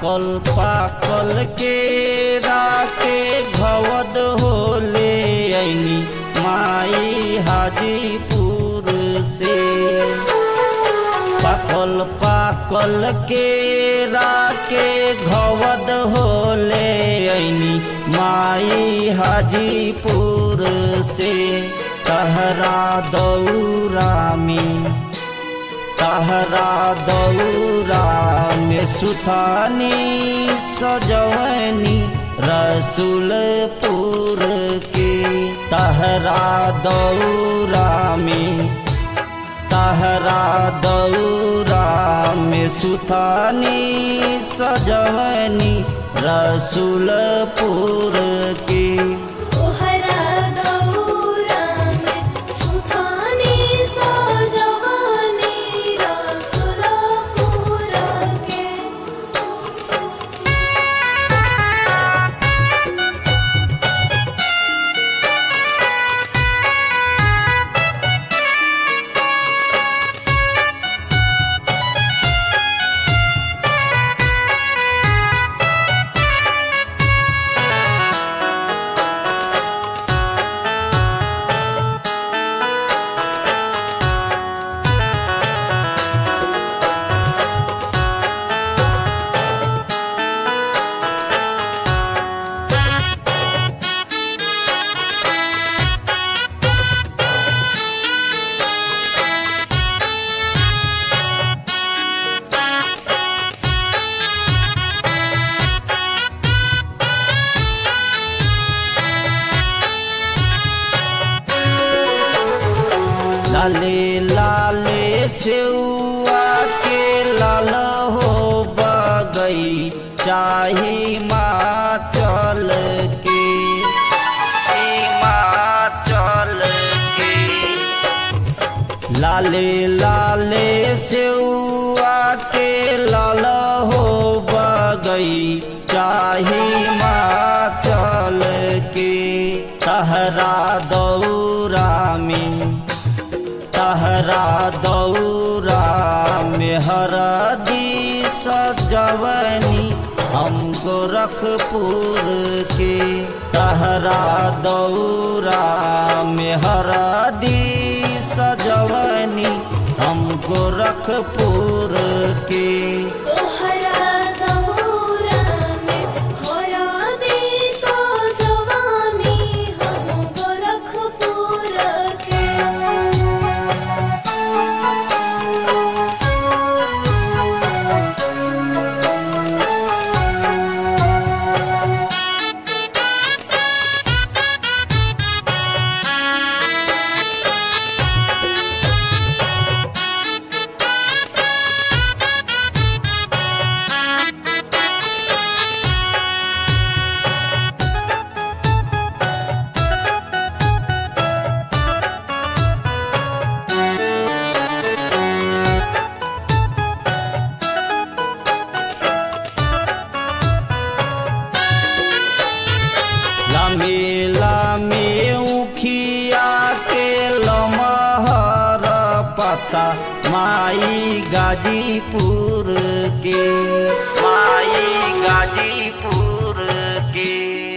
पाकल पाकल के राके घवद होले ऐनी माई हाजीपुर से पाकल पाकल के राके घवद होले ऐनी माई हाजीपुर से तहरा दौरा में तहरा दौरा में सुथानी सजवनी रसूलपुर के तहरा दौरा में तहरा दौरा में सुथानी सजवनी रसूलपुर के तोहरा दौरा में सुखानी सजवनी रसुलपुर के लाले लाले सेउआ के लाल हो बगई चाही माचल के हिमाचल के लाले लाले सेउआ के लाल हो बगई चाही माचल के तहरा दौरा में तहरा दौरा में हरदी सजवनी हम गोरखपुर के तहरा दौरा में हरदी सजवनी हम गोरखपुर के तोहरा दौरा में होरा दे सजवनी हम गोरखपुर के लामे लामे उखिया के लमहर पता माई गाजीपुर के माई गाजीपुर के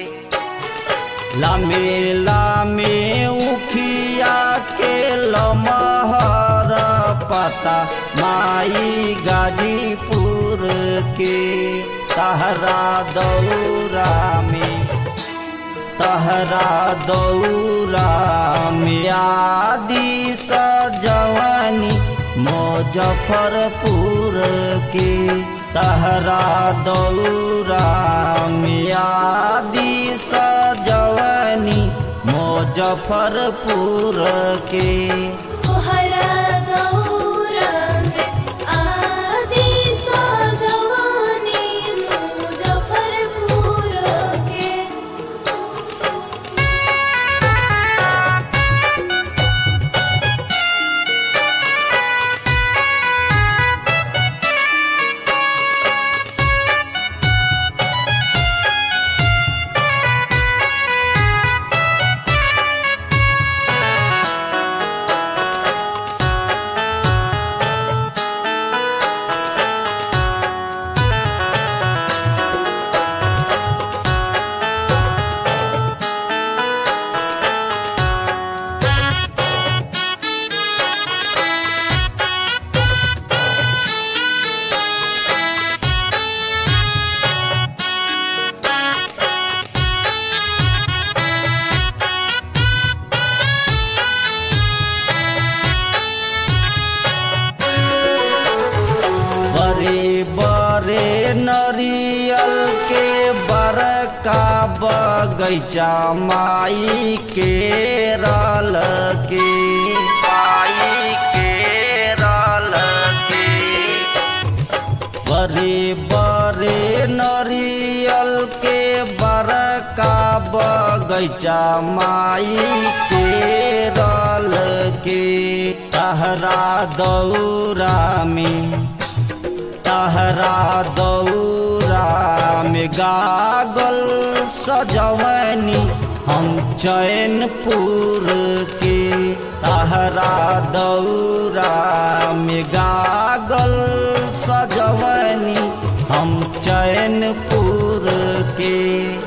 लामे लामे उखिया के लमहर पता माई गाजीपुर के तहरा दौरा में तहरा दौरा में आदि सजवनी मुजफ्फरपुर के तहरा दौरा में आदि सजवनी मुजफ्फरपुर के तोहरा दौरा में आदि सजवनी मुजफ्फरपुर के तहरा नरियल के बरका बगैचा माई के रल के माई के रल के बरे बरे नरियल के बरका बगैचा माई के रल के तहरा दौरा में तहरा दौरा में गागल सजवनी हम चैनपुर के तहरा दौरा में गागल सजवनी हम चैनपुर के